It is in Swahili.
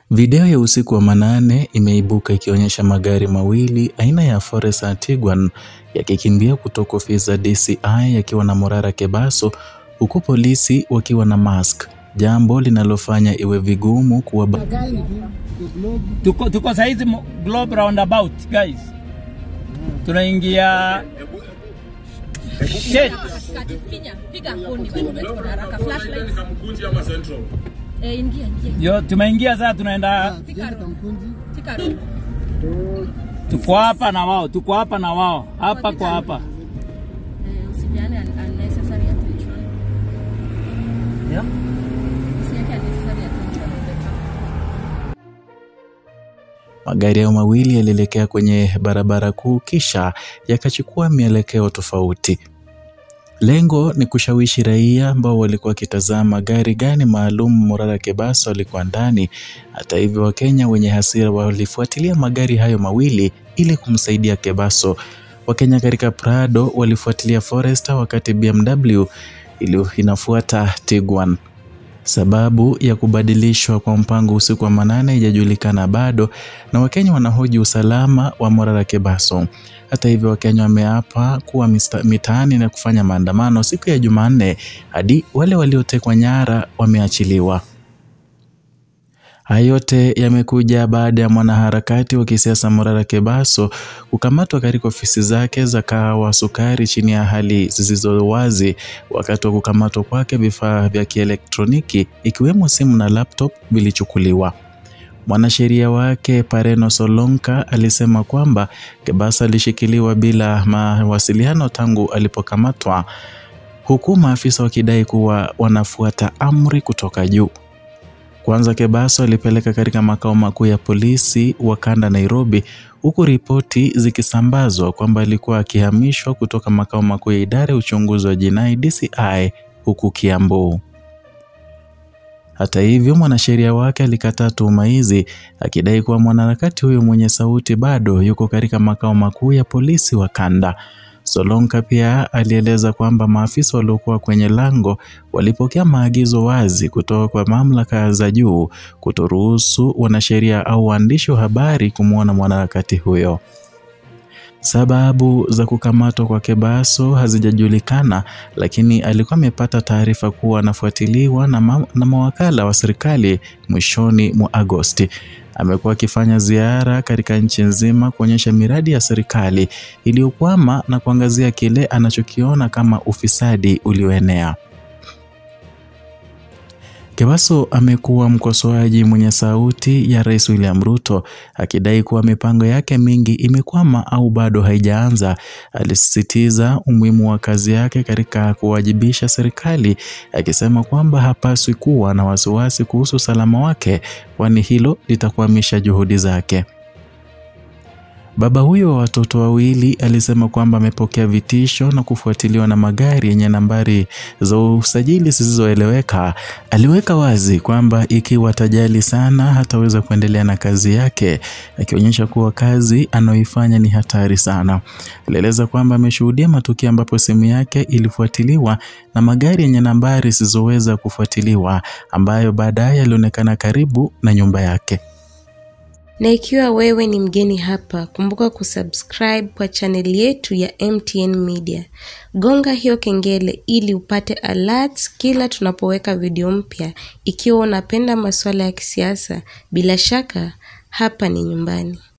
Video ya usiku wa manane imeibuka ikionyesha magari mawili aina ya Forester Tiguan yakikimbia kutoka ofisi za DCI yakiwa na Morara Kebaso huku polisi wakiwa na mask, jambo linalofanya iwe vigumu kuwa tuko, tuko saizi mo- Globe roundabout guys, tunaingia shit. Katikati, finya, piga koni bado tuko na haraka. Flashlight. Mkunji ama Central? Eh, ingia, ingia. Yo, tumeingia sasa, tunaenda Fika room. Fika room. tuko hapa na wao, tuko hapa na wao, hapa kwa hapa. Eh, usipeane un- unnecessary attention. Usiweke unnecessary attention on the track. Magari hayo mawili yalielekea kwenye barabara kuu kisha yakachukua mielekeo tofauti. Lengo ni kushawishi raia ambao walikuwa wakitazama gari gani maalum Morara Kebaso alikuwa ndani. Hata hivyo, Wakenya wenye hasira walifuatilia magari hayo mawili ili kumsaidia Kebaso. Wakenya katika Prado walifuatilia Forester wakati BMW ili inafuata Tiguan. Sababu ya kubadilishwa kwa mpango usiku wa manane haijajulikana bado, na Wakenya wanahoji usalama wa Morara Kebaso. Hata hivyo, Wakenya wameapa kuwa mista- mitaani na kufanya maandamano siku ya Jumanne hadi wale waliotekwa nyara wameachiliwa. Haya yote yamekuja baada ya mwanaharakati wa kisiasa Morara Kebaso kukamatwa katika ofisi zake za kahawa sukari chini ya hali zisizo wazi. Wakati wa kukamatwa kwake, vifaa vya kielektroniki ikiwemo simu na laptop vilichukuliwa. Mwanasheria wake Pareno Solonka alisema kwamba Kebaso alishikiliwa bila mawasiliano tangu alipokamatwa, huku maafisa wakidai kuwa wanafuata amri kutoka juu. Kwanza Kebaso alipeleka katika makao makuu ya polisi wa kanda Nairobi, huku ripoti zikisambazwa kwamba alikuwa akihamishwa kutoka makao makuu ya idara ya uchunguzi wa jinai DCI huku Kiambu. Hata hivyo, mwanasheria wake alikataa tuhuma hizi akidai kuwa mwanaharakati huyo mwenye sauti bado yuko katika makao makuu ya polisi wa kanda. Solonka pia alieleza kwamba maafisa waliokuwa kwenye lango walipokea maagizo wazi kutoka kwa mamlaka za juu kutoruhusu wanasheria au waandishi wa habari kumwona mwanaharakati huyo. Sababu za kukamatwa kwa Kebaso hazijajulikana, lakini alikuwa amepata taarifa kuwa anafuatiliwa na, ma na mawakala wa serikali mwishoni mwa Agosti. Amekuwa akifanya ziara katika nchi nzima kuonyesha miradi ya serikali iliyokwama na kuangazia kile anachokiona kama ufisadi ulioenea. Kebaso amekuwa mkosoaji mwenye sauti ya Rais William Ruto akidai kuwa mipango yake mingi imekwama au bado haijaanza. Alisisitiza umuhimu wa kazi yake katika kuwajibisha serikali, akisema kwamba hapaswi kuwa na wasiwasi kuhusu usalama wake, kwani hilo litakwamisha juhudi zake. Baba huyo wa watoto wawili alisema kwamba amepokea vitisho na kufuatiliwa na magari yenye nambari za usajili zisizoeleweka. Aliweka wazi kwamba ikiwa atajali sana hataweza kuendelea na kazi yake, akionyesha kuwa kazi anayoifanya ni hatari sana. Alieleza kwamba ameshuhudia matukio ambapo simu yake ilifuatiliwa na magari yenye nambari zisizoweza kufuatiliwa ambayo baadaye yalionekana karibu na nyumba yake. Na ikiwa wewe ni mgeni hapa, kumbuka kusubscribe kwa chaneli yetu ya MTN Media. Gonga hiyo kengele ili upate alerts kila tunapoweka video mpya. Ikiwa unapenda masuala ya kisiasa, bila shaka hapa ni nyumbani.